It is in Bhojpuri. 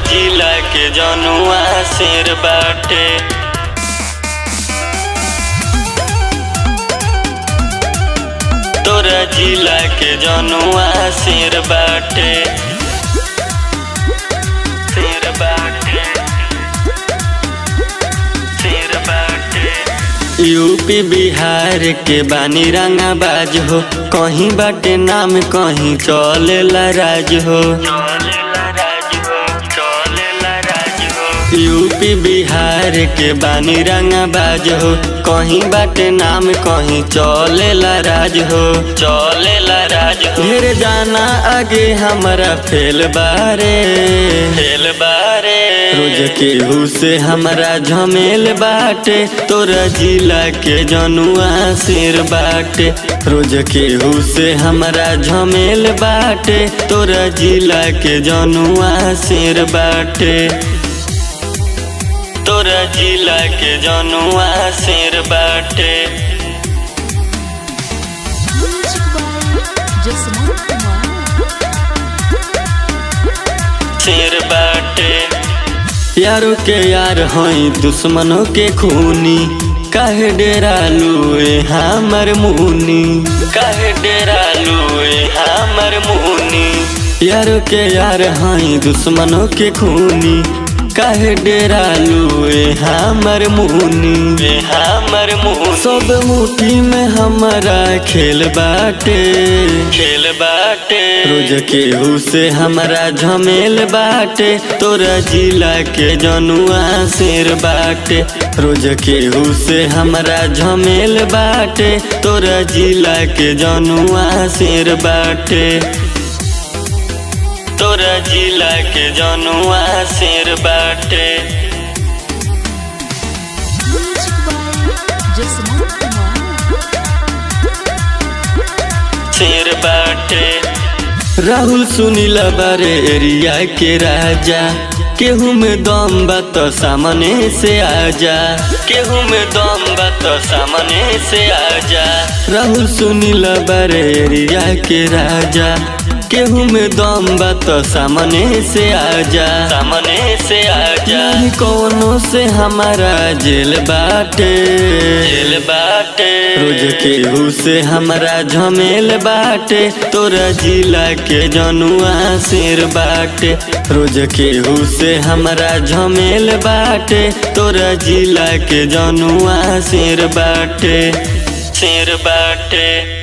जिला के जनुआ शेर बाटे तोरा जिला के जनुआ शेर बाटे शेर बाटे शेर बाटे यूपी बिहार के बानी रंगाबाज हो कहीं बाटे नाम कहीं चलेला राज हो यूपी बिहार के बानी रंगाबाज हो कहीं बाटे नाम कहीं चलेला राज हो चलेला राज हो ढेर जाना आगे हमारा फेल बारे फेल बारे रोज केहू से हमारा झमेल बाटे तोरा जिला के जनुआ शेर बाटे रोज केहू से हमारा झमेल बाटे तोरा जिला के जनुआ शेर बाटे तोरा जिला के जनुआ शेर बाटे Music by Jasmine Kumar. शेर बाटे यारों के यार हई दुश्मनों के खूनी काहे डेरा लुए हमर मुनी काहे डेरा लुए हमर मुनी यारों के यार हई दुश्मनों के खूनी काहे डेरा लुए हमर मुनी हमर मुनी सब मुट्ठी में हमारा खेल बाटे खेल बाटे रोज केहू से हमारा झमेल बाटे तोरा जिला के जनुआ शेर बाटे रोज केहू से हमारा झमेल बाटे तोरा जिला के जनुआ शेर बाटे तोरा जिला के जनुआ शेर बाटे Music by Jasmine Kumar. शेर बाटे राहुल सुनील बारे एरिया के राजा केहू में दम बा तो सामने से आजा केहू में दम बा तो सामने से आजा राहुल सुनील बारे एरिया के राजा केहू में दम बा तो सामने से आजा सामने से आजा नहीं कोनो से हमारा जेल बाटे जेल बाटे रोज केहू से हमारा झमेल बाटे तोरा जिला के जनुआ शेर बाटे रोज केहू से हमारा झमेल बाटे तोरा जिला के जनुआ शेर बाटे शेर बाटे